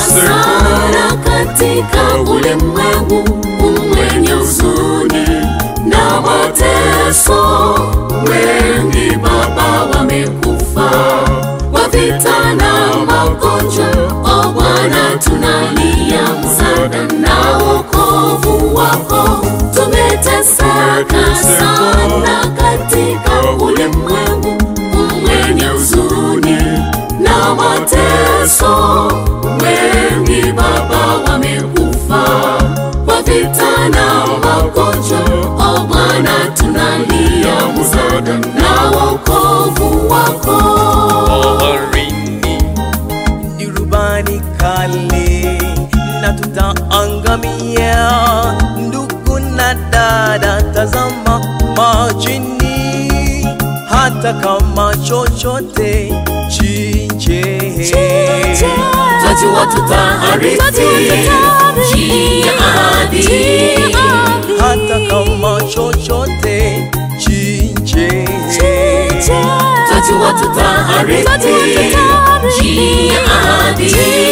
sana katika ulimwengu mwenye huzuni na mateso. Wengi Baba wamekufa kwa vita na magonjwa. O Bwana, tunalia msaada na wokovu wako. Tumeteseka sana katika ulimwengu mwenye huzuni na mateso. Wengi Baba wamekufa kwa vita na magonjwa. O Bwana, tunalia msaada na wokovu wako. baharini ni rubani kali na tutaangamia. Ndugu na dada, tazama majini, hata kama chochote chinje Twajua tutaharithi njia hadi hata kama chochote chinje Twajua tutaharithi njia hadi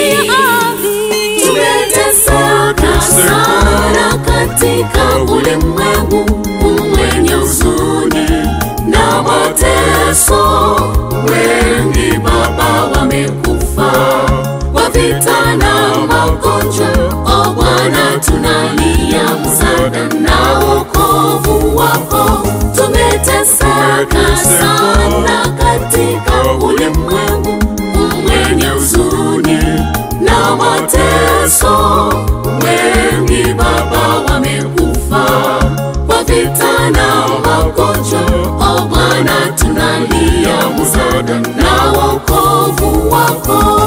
Tumeteseka sana katika ulimwengu mwenye huzuni na mateso. Wengi Baba wamekufa kwa vita na magonjwa. O Bwana, tunalia msaada na wokovu wako. Tumeteseka sana katika ulimwengu mwenye huzuni na mateso. Wengi Baba wamekufa kwa vita na magonjwa. O Bwana, tunalia msaada na wokovu wako.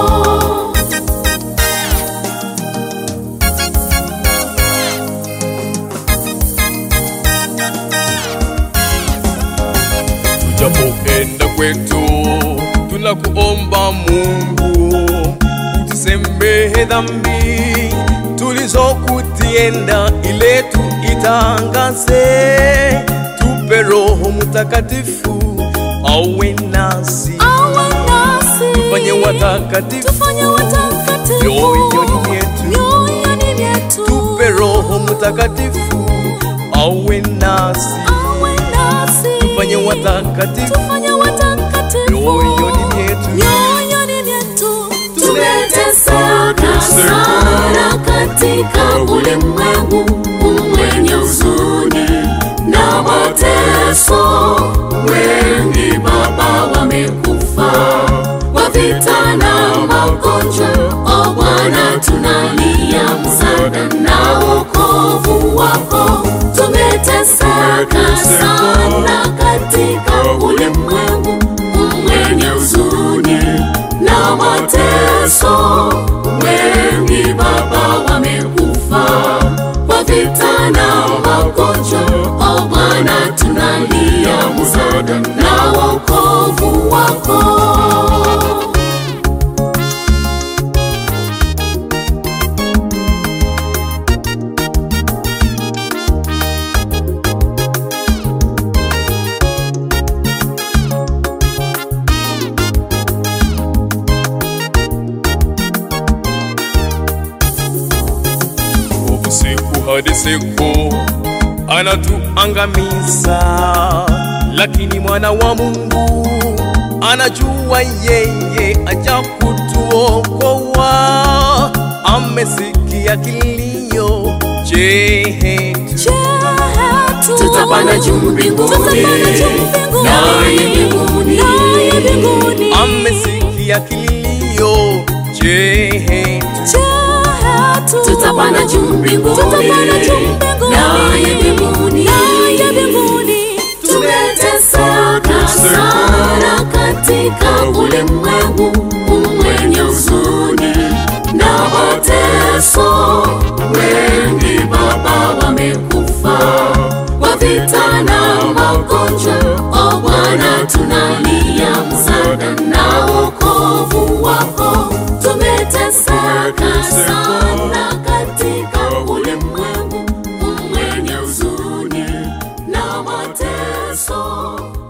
tujapoenda kwetu, tunakuomba Mungu utusamehe dhambi tulizokutienda, ile tuitangaze. Tupe Roho Mtakatifu awe nasi, tufanye watakatifu mioyoni myetu. Tupe Roho Mtakatifu awe nasi, tufanye watakatifu mioyoni myetu. Tumeteseka sana katika ulimwengu mwenye huzuni na mateso. Wengi Baba wamekufa kwa vita na magonjwa. O Bwana, tunalia msaada na wokovu wako. Tumeteseka sana katika ulimwengu mwenye huzuni na mateso. Wengi Baba wamekufa kwa vita na magonjwa. O Bwana, tunalia msaada na wokovu wako. Nguvu siku hadi siku anatuangamiza, lakini mwana wa Mungu anajua yeye aja kutuokoa. Amesikia kilio chetu, Tutapanda juu mbinguni, naye mbinguni amesikia kilio chetu, tutapanda juu mbinguni, naye mbinguni. Tumeteseka sana katika ulimwengu mwenye huzuni na mateso. Wengi Baba wamekufa kwa vita na magonjwa. O Bwana, tunalia msaada na wokovu wako. Tumeteseka sana katika ulimwengu mwenye huzuni na mateso.